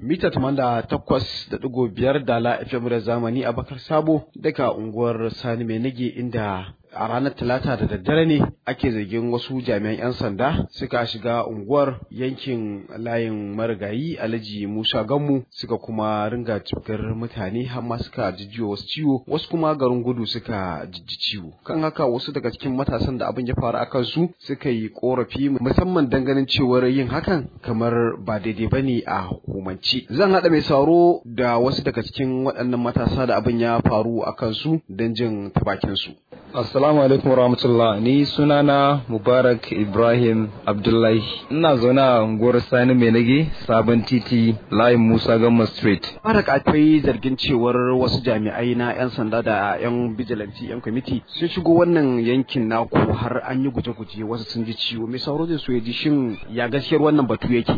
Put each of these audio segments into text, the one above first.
mita tamanda takwas da ɗigo biyar dala FM da zamani a bakar sabo daga unguwar Sani mai nage inda a ranar talata da daddare ne ake zargin wasu jami'an 'yan sanda suka shiga unguwar yankin layin marigayi alhaji musa gammu suka kuma ringa cikar mutane har ma suka jijjiwa wasu ciwo wasu kuma garin gudu suka jijji ciwo kan haka wasu daga cikin matasan da abin ya faru a kansu suka yi korafi musamman ganin cewar yin hakan kamar ba daidai ba ne a hukumance zan haɗa mai sauro da wasu daga cikin waɗannan matasa da abin ya faru a kansu don jin tabakinsu Assalamu alaikum warahmatullah ni sunana Mubarak Ibrahim Abdullahi ina zaune a unguwar Sani mai nage sabon titi layin Musa Gamma Street. Mubarak akwai zargin cewar wasu jami'ai na 'yan sanda da 'yan bijilanti 'yan kwamiti sun shigo wannan yankin naku har an yi guje-guje wasu sun ji ciwo mai sauro zai so ya ji shin ya gaskiyar wannan batu yake.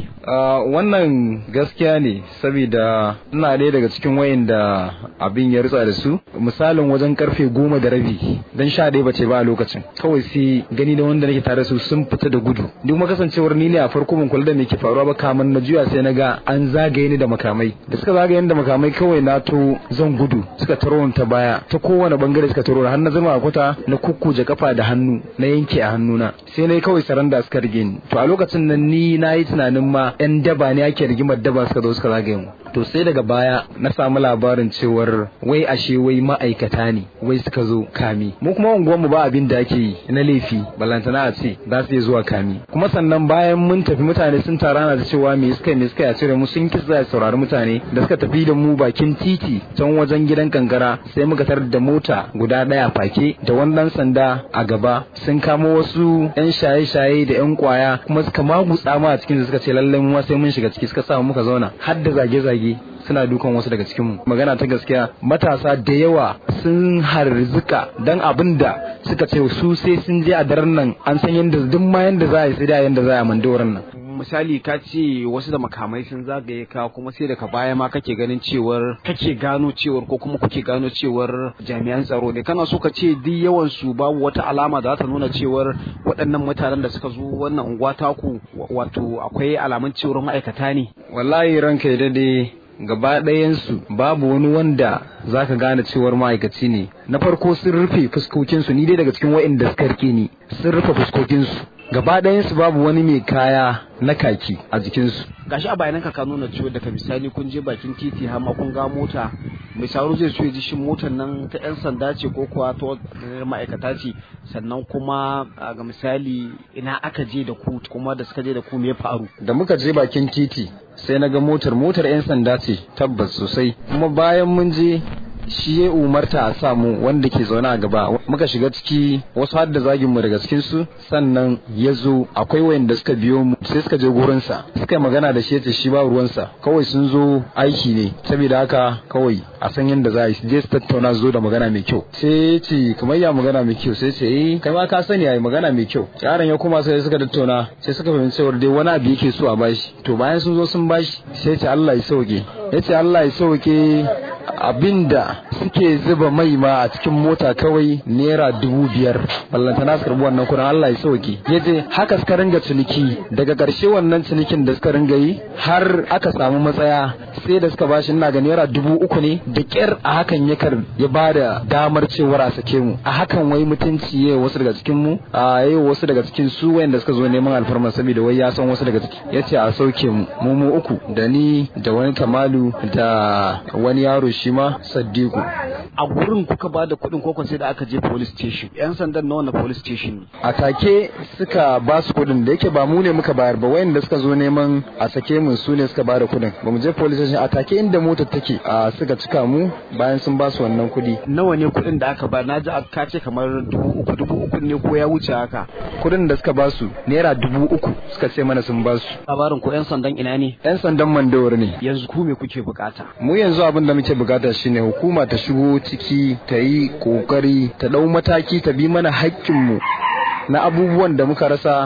wannan gaskiya ne saboda ina ɗaya daga cikin wayanda abin ya ritsa da su misalin wajen karfe goma da rabi dan sha ɗaya bace ba a lokacin kawai sai gani da wanda nake tare su sun fita da gudu duk ma kasancewar ni ne a farko mun kula da me ke faruwa ba kamar na juya sai na ga an zagaye ni da makamai da suka zagaye ni da makamai kawai na to zan gudu suka taro ta baya ta kowane bangare suka taro har na zama a kwata na kukkuje kafa da hannu na yanke a hannuna sai na kawai saranda suka rige ni to a lokacin nan ni na yi tunanin ma yan daba ne ake rigimar daba suka zo suka zagaye mu to sai daga baya na samu labarin cewar wai ashe wai ma'aikata ne wai suka zo kami mu kuma unguwanmu ba abin da ake yi na laifi balantana a ce za su iya zuwa kami kuma sannan bayan mun tafi mutane sun tara na da cewa me suka me suka ya cire mu sun kisa ya saurari mutane da suka tafi da mu bakin titi can wajen gidan kankara sai muka tarar da mota guda daya fake da wannan sanda a gaba sun kamo wasu yan shaye-shaye da yan kwaya kuma suka magutsa ma a cikin suka ce lallai mu sai mun shiga ciki suka samu muka zauna har da zage-zage suna dukan wasu daga cikinmu magana ta gaskiya matasa da yawa sun harzuka dan abin da suka ce su sai sun je a daren nan an san yadda duk ma yadda za a yi sai da yadda za a mandoran nan misali ka ce wasu da makamai sun zagaye ka kuma sai daga baya ma kake ganin cewar kake gano cewar ko kuma kuke gano cewar jami'an tsaro ne kana so ka ce duk yawan su babu wata alama da za ta nuna cewar waɗannan mutanen da suka zo wannan unguwa taku wato akwai alamun cewar ma'aikata ne wallahi ranka ya dade gaba ɗayansu babu wani wanda zaka gane cewar ma'aikaci ne na farko sun rufe fuskokinsu ni dai daga cikin wa'inda suka rike ni sun rufe fuskokinsu gaba ɗayansu babu wani mai kaya na kaki a jikinsu gashi a bayananka ka nuna cewa daga misali kun je bakin titi har ma kun ga mota mai sauro zai so ya ji shin motar nan ta yan sanda ce ko kuwa ta ma'aikata ce sannan kuma ga misali ina aka je da ku kuma da suka je da ku me ya faru da muka je bakin titi sai na ga motar motar yan sanda ce tabbas sosai kuma bayan mun je shi ya umarta a samu wanda ke zaune a gaba muka shiga ciki wasu har da zagin mu daga cikin su sannan ya zo akwai wayanda suka biyo mu sai suka je gurin sa suka magana da shi yace shi ba ruwan sa kawai sun zo aiki ne saboda haka kawai a san yadda za a yi je su tattauna zo da magana mai kyau sai ya ce kamar ya magana mai kyau sai ce eh kai ma ka sani yayi magana mai kyau yaron ya kuma sai suka tattauna sai suka fahimci cewa dai wani abu yake so a bashi to bayan sun zo sun bashi sai ya ce Allah ya sauke ya ce Allah ya sauke abinda suke zuba mai ma a cikin mota kawai naira dubu biyar ballanta na karbi wannan kudin Allah ya sauke ya je haka suka ringa ciniki daga ƙarshe wannan cinikin da suka ringa yi har aka samu matsaya sai da suka bashi ina ga naira dubu uku ne da ƙyar a hakan ya kar ya ba da damar cewar a sake mu a hakan wai mutunci ya wasu daga cikin mu a yi wasu daga cikin su wayanda suka zo neman alfarma saboda wai ya san wasu daga ciki ya ce a sauke mu mu mu uku da ni da wani kamalu da wani yaro shi ma Saddiku. A gurin kuka ba da kuɗin kokon sai da aka je police station. 'Yan sandan na wannan police station ne. A take suka ba su kuɗin da yake ba mu ne muka bayar ba wayanda suka zo neman a sake mu su ne suka ba da kuɗin. Ba mu je police station a take inda motar take a suka cika mu bayan sun ba su wannan kuɗi. Nawa ne kuɗin da aka ba? Na ji ka ce kamar dubu uku dubu uku ne ko ya wuce haka. Kuɗin da suka ba su naira dubu uku suka ce mana sun ba su. Labarin ko 'yan sandan ina ne? 'Yan sandan mandawar ne. Yanzu ku me kuke bukata? Mu yanzu abin da muke bukata shine hukuma ta shigo ciki ta yi kokari ta dau mataki ta bi mana haƙƙinmu na abubuwan da muka rasa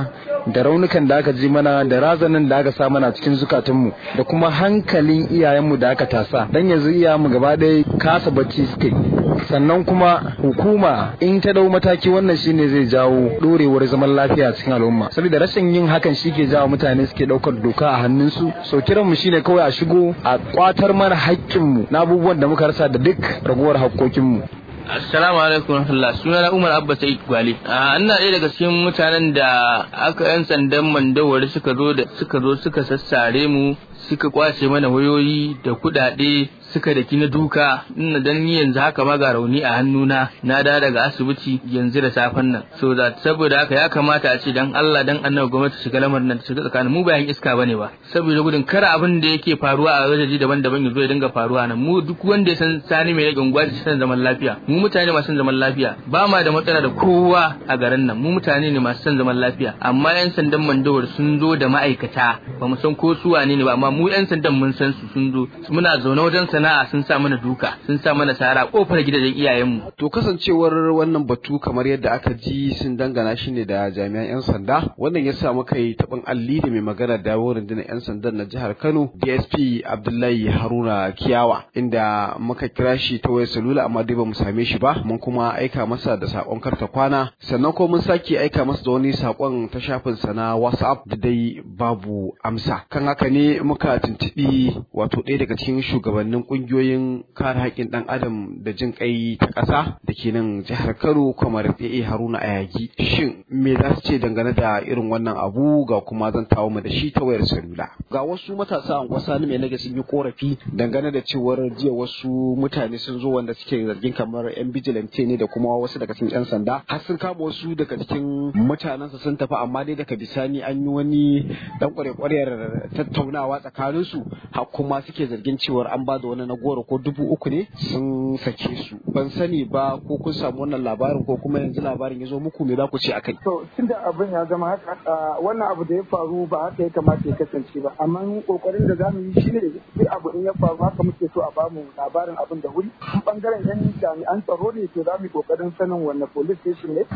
da raunukan da aka ji mana da razanin da aka sa mana cikin zukatunmu da kuma hankalin iyayenmu da aka tasa dan yanzu iyayenmu gaba ɗaya kasa bacci suke sannan kuma hukuma in ta dau mataki wannan shine zai jawo dorewar zaman lafiya cikin al'umma saboda rashin yin hakan shi ke jawo mutane suke daukar doka a hannunsu so kiranmu shine kawai a shigo a kwatar mana haƙƙinmu na abubuwan da muka rasa da duk ragowar haƙƙoƙinmu Assalamu alaikum warahmatullah suna na Umar Abba Sa'id Gwale. A ina ɗaya daga cikin mutanen da aka yan sandan mandawari suka zo da suka zo suka sassare mu suka kwace mana wayoyi da kuɗaɗe suka daki na duka ina dan ni yanzu haka ma ga rauni a hannuna na da daga asibiti yanzu da safen nan so da saboda haka ya kamata a ce dan Allah dan annabi gwamnati shiga lamarin nan shiga tsakanin mu bayan iska bane ba saboda gudun kar abin da yake faruwa a wajeji daban-daban ya zo ya dinga faruwa nan mu duk wanda ya san sani mai rage unguwa san zaman lafiya mu mutane masu zaman lafiya ba ma da matsala da kowa a garin nan mu mutane ne masu son zaman lafiya amma yan sandan mandawar sun zo da ma'aikata ba mu san ko su wane ne ba amma mu yan sandan mun san su sun zo muna zaune wajen sana'a sun sa mana duka sun sa mana sara kofar gidajen iyayenmu To kasancewar wannan batu kamar yadda aka ji sun dangana shi ne da jami'an 'yan sanda wannan ya sa muka yi taɓin alli da mai magana da rundunar 'yan sandan na jihar Kano DSP Abdullahi Haruna Kiyawa inda muka kira shi ta wayar salula amma dai ba mu same shi ba mun kuma aika masa da sakon karta kwana sannan ko mun sake aika masa da wani sakon ta shafin sa na WhatsApp da dai babu amsa kan haka ne muka tuntubi wato ɗaya daga cikin shugabannin kungiyoyin kare haƙƙin ɗan adam da jin ƙai ta ƙasa da ke nan jihar Kano kamar AA Haruna Ayagi shin me za su ce dangane da irin wannan abu ga kuma zan tawo mu da shi ta wayar salula ga wasu matasa an kwasa mai nage sun yi korafi dangane da cewar jiya wasu mutane sun zo wanda suke zargin kamar yan bijilante ne da kuma wasu daga cikin yan sanda har sun kama wasu daga cikin mutanensa sun tafi amma dai daga bisani an yi wani dan kwarekwariyar tattaunawa tsakaninsu har kuma suke zargin cewar an ba da wani na goro ko dubu uku ne sun sake su ban sani ba ko kun samu wannan labarin ko kuma yanzu labarin ya zo muku me za ku ce akai To tunda abin ya zama haka ah, wannan abu da ya faru ba haka ya kamata ya kasance ba amma kokarin da zamu yi shine duk abu in ya faru haka muke so a bamu labarin abin da wuri in bangaren yan jami'an tsaro ne to zamu yi kokarin sanin wanne police station ne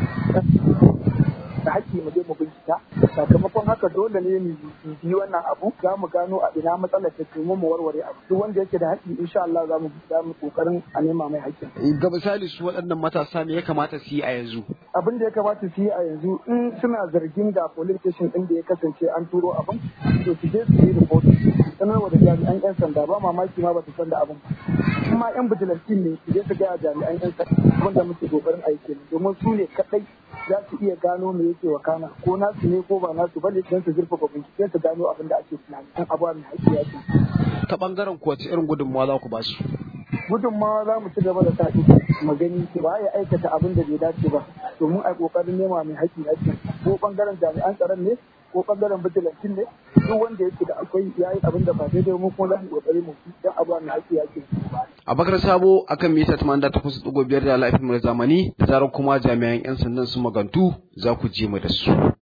da haƙƙi mu je mu bincika sakamakon haka dole ne mu yi wannan abu za mu gano a ina matsalar ta mu mu warware abu duk wanda yake da haƙƙi insha Allah za mu za mu kokarin a nema mai haƙƙin ga misali su waɗannan matasa me ya kamata su yi a yanzu abin da ya kamata su yi a yanzu in suna zargin ga police station din da ya kasance an turo abin to su je su yi report sanarwa da jami'an yan sanda ba mamaki ma ba su san da abin kuma yan bijilantin ne su je su ga jami'an yan sanda wanda muke kokarin aiki domin su ne kadai za su iya gano me yake wakana ko nasu ne ko ba nasu bane don su zurfafa bincike su gano abin da ake tunani kan abuwa mai haƙƙi ya ce ta bangaren ku wace irin gudunmawa za ku ba su gudunmawa za mu ci gaba da sa mu gani ba ya aikata abin da bai dace ba domin a kokarin nema mai haƙƙi haƙƙi ko bangaren jami'an tsaron ne ko bangaren bijilantin ne duk wanda yake da akwai yayi abin da ba daidai mu kuma za mu kokari mu dan abuwa mai haƙƙi haƙƙi Abakar Sabo akan mita 88.5 da lafiyar zamani da zarar kuma jami'an 'yan sandan sun magantu za ku ji mu da su.